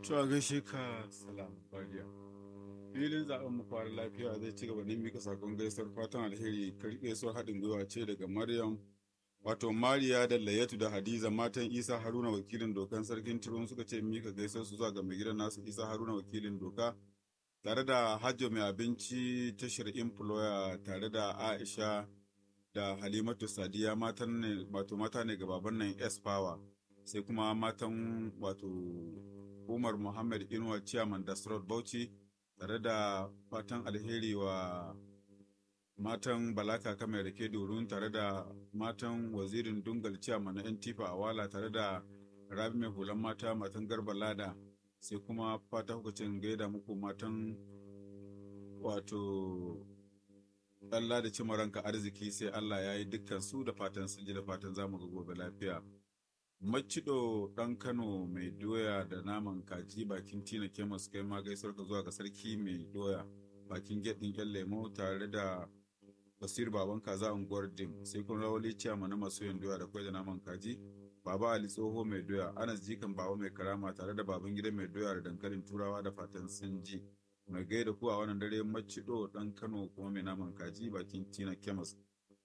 Cewa gaishe ka salam bariya. Filin zaɓen mu fara lafiya zai ci gaba da mika sakon gaisuwar fatan alheri gaisuwar haɗin gwiwa ce daga Maryam wato Mariya da Layatu da Hadiza matan Isa Haruna wakilin dokan sarkin Tirun suka ce mika gaisuwar su zuwa ga mai gidan nasu Isa Haruna wakilin doka tare da Hajjo mai abinci tashar employer tare da Aisha da Halimatu Sadiya matan ne wato mata ne ga baban nan S Power sai kuma matan wato Umar Muhammad Inuwa Chairman Dasrot Bauchi tare da fatan alheri wa matan Balaka Kamar Rake Dorun tare da matan wazirin Dungal Chairman na Tifa Awala tare da Rabi mai hulan mata matan Garba Lada sai kuma fata hukucin gaida muku matan wato Allah da cima ranka arziki sai Allah ya yi dukkan su da fatan sun ji da fatan zamu ga gobe lafiya. Macido ɗan Kano mai doya da naman kaji bakin Tina Kemas kai ma gaisuwar ka zuwa ga sarki mai doya bakin gedin yan lemo tare da Basir baban kaza unguwar Dim sai kun rawali ciyama na masu yin doya da kwai da naman kaji Baba Ali tsoho mai doya Anas jikan baba mai karama tare da baban gida mai doya da dankalin turawa da fatan sun ji mai gaida ku a wannan dare macido ɗan Kano kuma mai naman kaji bakin Tina Kemas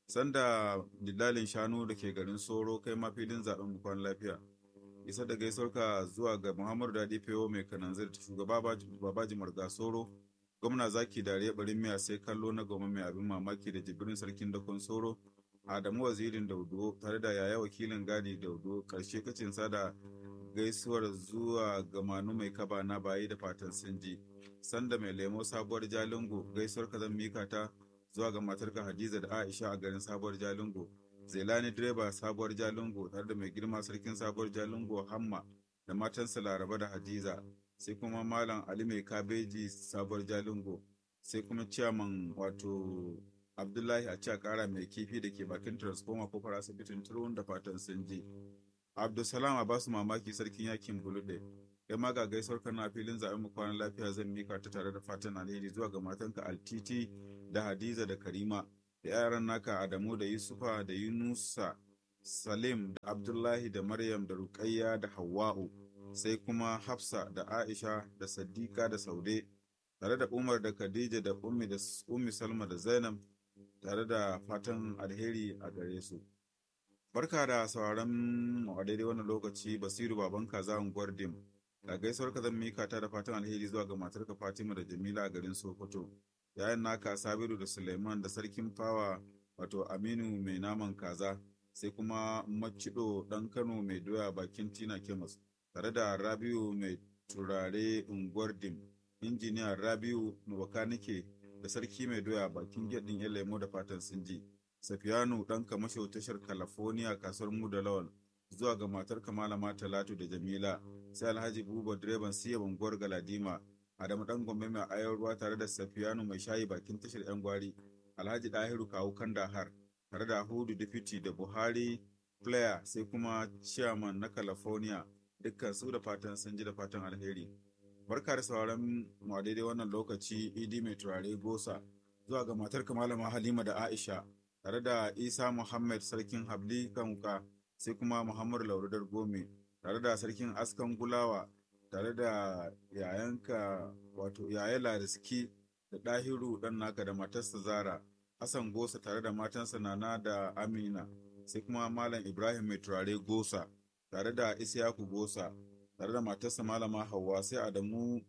sanda dillalin shanu da ke garin soro kai ma filin zaben bukwan lafiya isa da gaisuwarka zuwa ga muhammadu dadi fewo mai kananzir shugaba babaji marga soro gwamna zaki dare barin miya sai kallo na goma mai abin mamaki da jibirin sarkin dakon soro adamu wazirin daudo tare da yaya wakilin gadi daudo karshe kacin da gaisuwar zuwa ga manu mai kaba na bayi da fatan sinji sanda mai lemo sabuwar jalingo gaisuwar ka zan mika ta zuwa ga matarka Hadiza da Aisha a garin Sabuwar Jalingo. Zelani direba Sabuwar Jalingo tare da mai girma sarkin Sabuwar Jalingo Hamma da matansa Laraba da Hadiza. Sai kuma Malam Ali mai kabeji Sabuwar Jalingo. Sai kuma ciyaman wato Abdullahi a ci kara mai kifi da ke bakin transformer ko asibitin turun da fatan sun ji. Abdulsalam a basu mamaki sarkin yakin Bulude. kai ma ga gaisuwar kana filin zaɓen mu kwanan lafiya zan mika ta tare da fatan alheri zuwa ga matanka altiti da hadiza da karima da yaran naka adamu da yusufa da yunusa salim da abdullahi da maryam da ruqayya da hawa'u sai kuma hafsa da aisha da sadiqa da saude tare da umar da khadija da ummi da ummi salma da zainab tare da fatan alheri a gare su barka da sauraron mu a daidai wannan lokaci basiru baban kaza unguwar dim ga gaisuwar ka zan mika ta da fatan alheri zuwa ga matarka Fatima da Jamila a garin Sokoto yayan naka Sabiru da Suleiman da sarkin fawa wato Aminu mai naman kaza sai kuma Macido dan Kano mai doya bakin Tina Kemas tare da Rabiu mai turare unguwar Dim injiniya Rabiu Nubakanike da sarki mai doya bakin gedin yan lemo da fatan sun ji Safiyanu dan kamasho tashar California kasuwar mu da Lawal zuwa ga matar Malama Talatu da Jamila sai Alhaji Buba direban siya banguwar Galadima Adamu dan Gombe mai ayar ruwa tare da Safiyanu mai shayi bakin tashar yan gwari Alhaji Dahiru kawu Kandahar tare da Hudu Deputy da Buhari Player sai kuma Chairman na California dukkan su da fatan sun ji da fatan alheri barka da sauran mu a daidai wannan lokaci idi mai turare gosa zuwa ga matar Malama Halima da Aisha tare da Isa Muhammad sarkin Habli Kanka sai kuma Muhammadu Laurudar Gome tare da sarkin askan gulawa tare da yayanka wato yaya lariski da ɗahiru ɗan naka da matarsa zara hassan gosa tare da matansa nana da amina sai kuma malam ibrahim mai turare gosa tare da isyaku gosa tare da matarsa malama hauwa sai adamu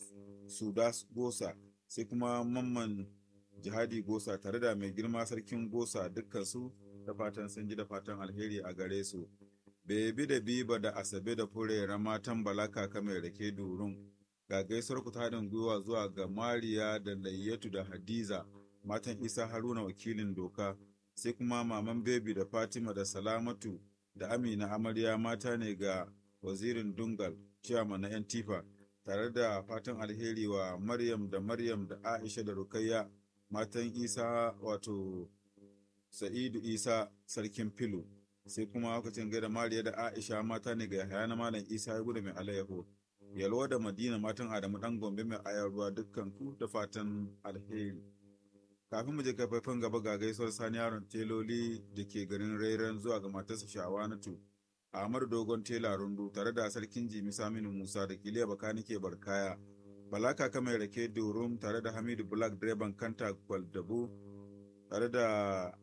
sudas gosa sai kuma mamman jihadi gosa tare da mai girma sarkin gosa dukkansu da fatan sun ji da fatan alheri a gare su bebi da biba da asabe da furera matan balaka mai rake durun ga gaisuwar ku haɗin gwiwa zuwa ga mariya da layyatu da hadiza matan isa haruna wakilin doka sai kuma maman bebi da fatima da salamatu da amina amarya mata ne ga wazirin dungal ciyama na yan tifa tare da fatan alheri wa maryam da maryam da aisha da rukayya matan isa wato sa'idu isa sarkin filu sai kuma lokacin gaida mariya da aisha mata ne ga yahaya na malam isa ya gudu mai alayyaho yalwa da madina matan adamu dan gombe mai ayar ruwa dukkan ku da fatan alheri kafin mu je kafafen gaba ga gaisuwar sani yaron teloli da ke garin rairan zuwa ga matarsa shawanatu Ahmadu Dogon Tela Rundu tare da Sarkin Jimi Saminu Musa da Kiliya Bakanike Barkaya, Bala Kaka mai rake Durum tare da Hamidu Black direban Kanta Kwaldabu tare da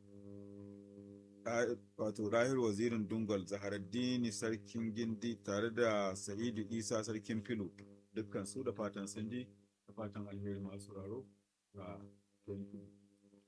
wato Rahir Wazirin Dungal Zaharaddini Sarkin Gindi tare da Sa'idu Isa Sarkin Filu dukkan su da fatan sun ji da fatan alheri masu raro a